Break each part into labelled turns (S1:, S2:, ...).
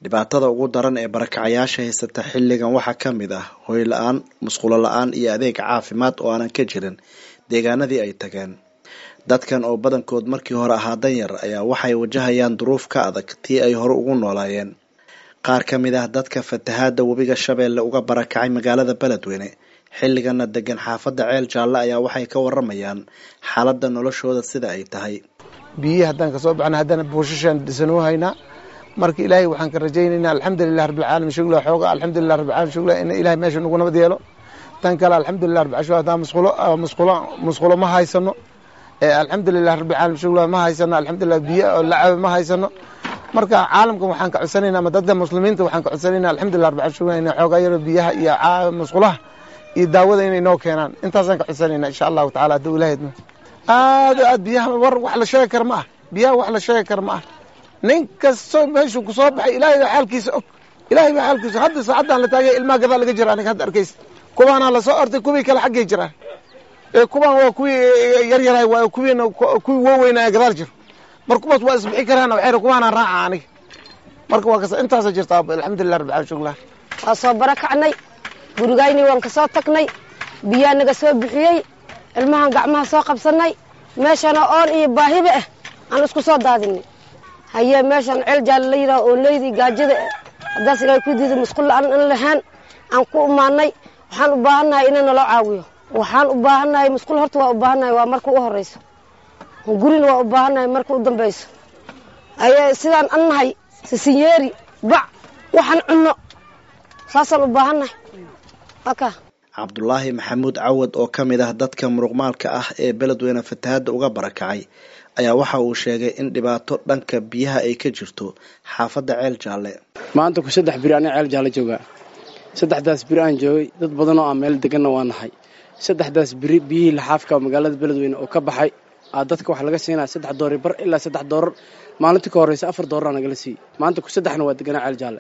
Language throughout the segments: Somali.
S1: dhibaatada ugu daran ee barakacayaasha haysata xilligan waxaa ka mid ah hoy la-aan musqulo la-aan iyo adeeg caafimaad oo aanan ka jirin deegaanadii ay tageen dadkan oo badankood markii hore ahaa danyar ayaa waxay wajahayaan duruuf ka adag tii ay hore ugu noolaayeen qaar ka mid ah dadka fatahaada webiga shabeelle uga barakacay magaalada beledweyne xilligana degan xaafadda ceel jaalle ayaa waxay ka waramayaan xaaladda noloshooda sida ay tahay
S2: biyihii haddaan kasoo baxna haddana buushashaan dhisanoo haynaa marka ilaahay waxaan ka rajaynaynaa alxamdulilah rabbilcaalamiin shugla xooga alxamdulilah rabbilcalamin shugla in ilahay meesha nagu nabad yeelo tan kale alxamdulilah rabbil caalamiin haddaan musqulo musqulo musqulo ma haysano alxamdulilah rabbilcaalamiin shugla ma haysano alxamdulilah biyo oo lacabe ma haysano marka caalamkan waxaan ka codsanaynaa ama dadka muslimiinta waxaan ka codsanaynaa alxamdulilah rabbil caalamiin shugla inay xoogaa yaro biyaha iyo musqulaha iyo daawada inay noo keenaan intaasaan ka codsanaynaa insha allahu tacala hadduu ilahay idmo aad aad biyaha war wax la sheegi kara ma ah biyaha wax la sheegi kara ma ah nin kastoo meeshuu kusoo baxay ilaahay baa xaalkiisa og ilaahay baa xaalkiisa hadda saacaddan la taagay ilmaha gadaa laga jira aniga hadda arkaysa kuwaanaa lasoo ortay kuwii kale xaggay jiraan kuwaan waa kuwii yaryarahay waa kuwiina kuwii waaweynaa gadaal jiro mar kuwaas waa isbixi karaan waxay kuwaanaa raaca aniga marka waa kasa intaasa jirta alxamdulilah rabbil caalamiin shuklah
S3: waa soo barakacnay gurigayni waan ka soo tagnay biyaa naga soo bixiyey ilmahan gacmaha soo qabsanay meeshana oon iyo baahiba ah aan isku soo daadinay haye meeshan ceel jaale la yidhaha oo leydii gaajada haddaas ilaahay ku diiday musqul la-aan in lahaan aan ku imaanay waxaan u baahannahay ina naloo caawiyo waxaan u baahannahay musqul horta waa u baahannahay waa marka u horeyso gurina waa u baahannahay marka u dambayso haye sidaan an nahay sisinyeeri bac waxaan cunno saasaan u baahannahay aka
S1: cabdulaahi maxamuud cawad oo ka mid ah dadka muruqmaalka ah ee beledweyne fatahaadda uga barakacay ayaa waxa uu sheegay in dhibaato dhanka biyaha ay ka jirto xaafadda ceel jaalle
S4: maanta ku saddex biri aniga ceel jaalle joogaa saddexdaas biri aan joogay dad badan oo aan meel deganna waa nahay saddexdaas biri biyihii laxaafka magaalada beledweyne oo ka baxay aa dadka waxaa laga siinaya saddex doori bar ilaa saddex doorar maalintii ka horreysa afar doorar nagala siiyey maanta ku saddexna waa deganaa ceel jaalle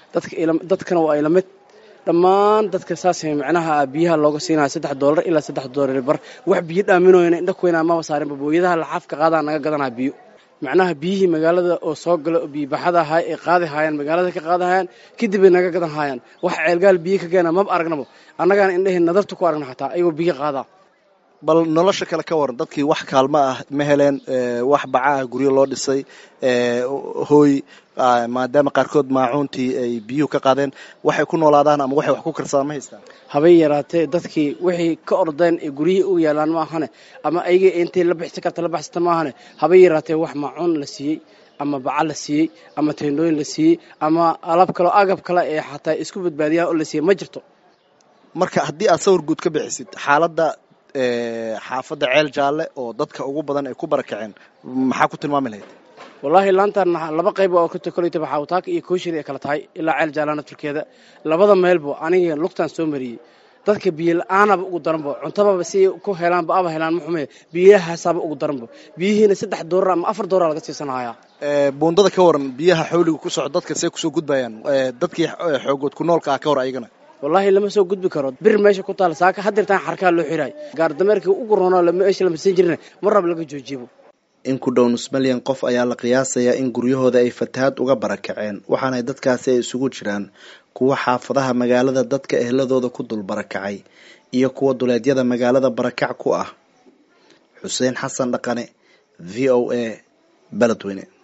S4: dadkana waa ilamid dhammaan dadka saas macnaha biyaha looga siinaya saddex doolar ilaa saddex doolar bar wax biyo dhaaminooyana indha kuweynaa maba saarinba booyadaha laxaafka qaadaa naga gadanaa biyo macnaha biyihii magaalada oo soo gala oo biyobaxada ahaa ay qaadi haayaan magaalada ka qaadi haayaan kadibay naga gadan haayaan wax ceelgaal biyo ka keena maba aragnabo annagaana indhahii nadarta ku aragna xataa ayagoo biyo qaadaa
S1: bal nolosha kale ka waran dadkii wax kaalmo ah ma heleen wax baca ah guryo loo dhisay hooy maadaama qaarkood maacuuntii ay biyuhu ka qaadeen waxay ku noolaadaan ama waxay wax ku karsadaan ma haystaan
S4: habay yaraatee dadkii wixii ka ordeen ee guryihii u yaalaan ma ahane ama ayagii intay la bixsan karta la baxsata ma ahane habay yaraatee wax maacuun la siiyey ama baca la siiyey ama teendhooyin la siiyey ama alab kaleo agab kale ee xataa isku badbaadiyaan oo la siiyey ma jirto
S1: marka haddii aad sawir guud ka bixisid xaaladda xaafadda ceel jaalle oo dadka ugu badan ay ku barakaceen maxaa ku tilmaami lahayd
S4: wallaahi laantan laba qayb oo kolleytaba xaawataaka iyo kooshir ay kala tahay ilaa ceel jaallana turkeeda labada meelbo aniga lugtaan soo mariyey dadka biyo la-aanaba ugu daranbo cuntababa si ku helaanba aba helaan maxume biyahaasaaba ugu daranbo biyihiina saddex doorar ama afar doorar laga siisanhayaa
S1: buundada ka waran biyaha xawliga ku soco dadka see kusoo gudbayaan dadkii xoogood ku noolka ah ka hor ayagana
S4: wallaahi lama soo gudbi karo bir meesha ku taal saaka hadirtaan xarkaa loo xiraay gaardameerkii ugu roonoo meesha la marsan jirina mar rab laga joojiibo
S1: in ku dhow nus milyan qof ayaa la qiyaasayaa in guryahooda ay fatahaad uga barakaceen waxaana dadkaasi ay isugu jiraan kuwa xaafadaha magaalada dadka ehladooda ku dul barakacay iyo kuwa duleedyada magaalada barakac ku ah xuseen xasan dhaqane v o a beledweyne